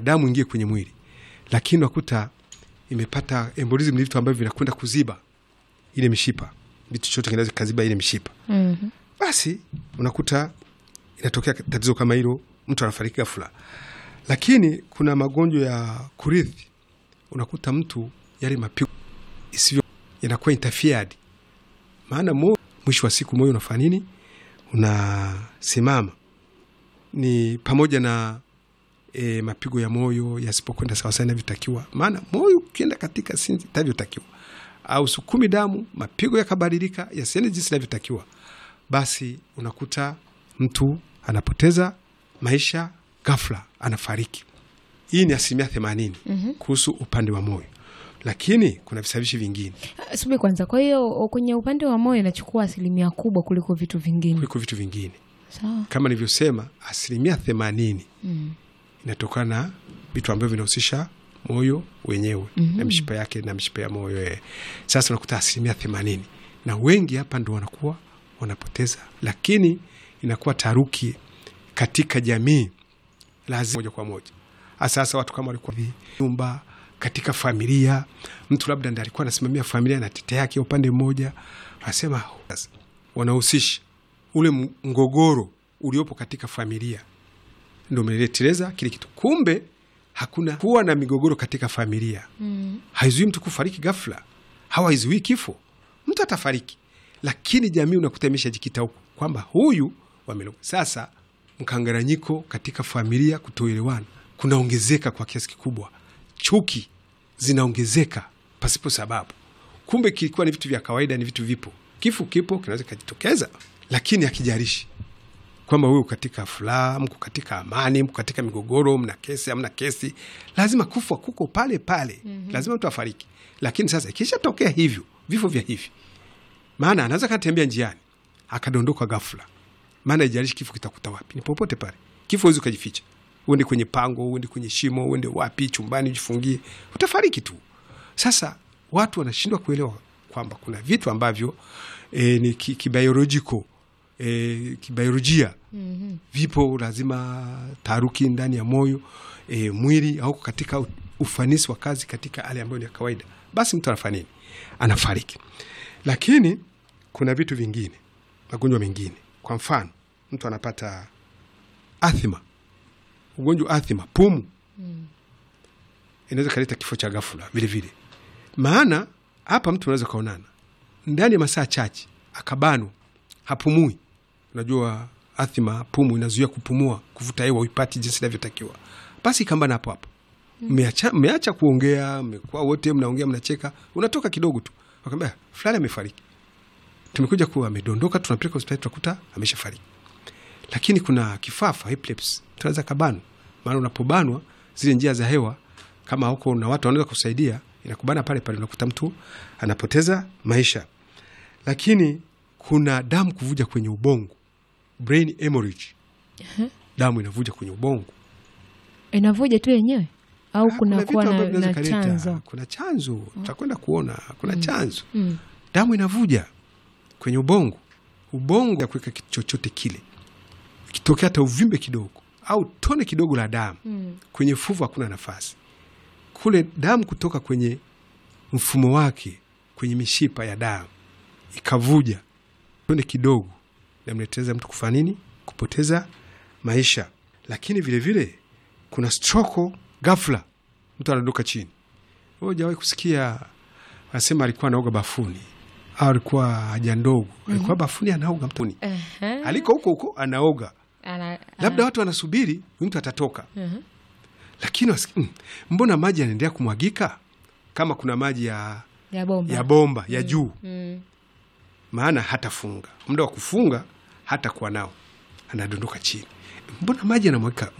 damu ingie kwenye mwili, lakini unakuta imepata embolism, ni vitu ambavyo vinakwenda kuziba ile mishipa, vitu chote kinaweza kaziba ile mishipa, Mhm. basi unakuta inatokea tatizo kama hilo, mtu anafariki ghafla. Lakini kuna magonjwa ya kurithi, unakuta mtu yale mapigo isivyo yanakuwa interfered, maana mo, mwisho wa siku moyo unafanya nini? Unasimama. Ni pamoja na e, mapigo ya moyo yasipokwenda sawasawa inavyotakiwa, maana moyo ukienda katika sinzi itavyotakiwa au sukumi damu, mapigo yakabadilika yasiende jinsi inavyotakiwa, basi unakuta mtu anapoteza maisha ghafla, anafariki. Hii ni asilimia themanini kuhusu upande wa moyo, lakini kuna visababishi vingine Ah, Subiri kwanza. Kwa hiyo kwenye upande wa moyo inachukua asilimia kubwa kuliko vitu vingine. kuliko vitu vingine. Sawa. Kama nilivyosema, asilimia themanini Mm. inatokana na vitu ambavyo vinahusisha moyo wenyewe na mishipa yake na mishipa ya moyo eh. Sasa unakuta asilimia themanini na wengi hapa ndo wanakuwa wanapoteza, lakini inakuwa taruki katika jamii lazima moja kwa moja. Hasa hasa watu kama walikuwa nyumba katika familia, mtu labda ndiye alikuwa anasimamia familia na tete yake upande mmoja, anasema sasa wanahusisha ule mgogoro uliopo katika familia ndo umeleteleza kile kitu. Kumbe hakuna kuwa na migogoro katika familia Mm. haizuii mtu kufariki ghafla, au haizuii kifo. Mtu atafariki, lakini jamii unakuta imeshajikita huko kwamba huyu wamelo. Sasa mkanganyiko katika familia, kutoelewana kunaongezeka kwa kiasi kikubwa, chuki zinaongezeka pasipo sababu. Kumbe kilikuwa ni vitu vya kawaida, ni vitu vipo, kifo kipo, kinaweza kikajitokeza, lakini hakijalishi kwamba wewe katika furaha, mko katika amani, mko katika migogoro, mna kesi, amna kesi, lazima kufa kuko pale pale, lazima mtu afariki. Lakini sasa ikishatokea hivyo vifo vya hivi, maana anaweza katembea njiani akadondoka ghafla, maana ijalishi kifo kitakuta wapi, ni popote pale. Kifo huwezi ukajificha, uende kwenye pango, uende kwenye shimo, uende wapi, chumbani ujifungie, utafariki tu. Sasa watu wanashindwa kuelewa kwamba kuna vitu ambavyo e, ni ki- kibiolojiko e, kibiolojia Mhm. vipo, lazima taharuki ndani ya moyo e, mwili au katika u- ufanisi wa kazi katika hali ambayo ni ya kawaida, basi mtu anafanya nini? Anafariki. Lakini kuna vitu vingine, magonjwa mengine, kwa mfano mtu anapata athima, ugonjwa athima, pumu inaweza kaleta kifo cha ghafla vile vile. Maana hapa mtu anaweza kaonana ndani ya masaa chache akabanwa, hapumui. Unajua athima, pumu inazuia kupumua, kuvuta hewa uipati jinsi inavyotakiwa, basi ikambana hapo hapo. Mmeacha mmeacha kuongea, mmekuwa wote mnaongea, mnacheka, unatoka kidogo tu wakaambia fulani amefariki, tumekuja kuwa amedondoka, tunapeleka hospitali, tunakuta ameshafariki. Lakini kuna kifafa epilepsy, tunaweza kabanwa, maana unapobanwa zile njia za hewa kama huko na watu wanaweza kusaidia, inakubana pale pale, unakuta mtu anapoteza maisha. Lakini kuna damu kuvuja kwenye ubongo, brain hemorrhage, damu inavuja kwenye ubongo. Inavuja tu yenyewe au Ah, kuna vitu kuwa na, ambavyo na vinaweza kaleta. chanzo? Kuna chanzo, tutakwenda kuona kuna chanzo. Mm. Damu inavuja kwenye ubongo, ubongo ya kuweka kitu chochote kile, ikitokea hata uvimbe kidogo au tone kidogo la damu Mm. kwenye fuvu, hakuna nafasi kule, damu kutoka kwenye mfumo wake kwenye mishipa ya damu ikavuja tone kidogo, namleteza mtu kufanya nini? Kupoteza maisha. Lakini vilevile vile, kuna stroko ghafla, mtu anadondoka chini. Wewe hujawahi kusikia anasema alikuwa anaoga bafuni au alikuwa haja ndogo, alikuwa bafuni anaoga mtoni, Ehe. aliko huko huko anaoga, Ana- labda watu wanasubiri huyu mtu atatoka, Mhm. lakini wasi- mm, mbona maji yanaendelea kumwagika kama kuna maji ya, ya bomba ya bomba ya juu, Mm. maana hatafunga muda wa kufunga hata kuwa nao, anadondoka chini, mbona maji yanamwagika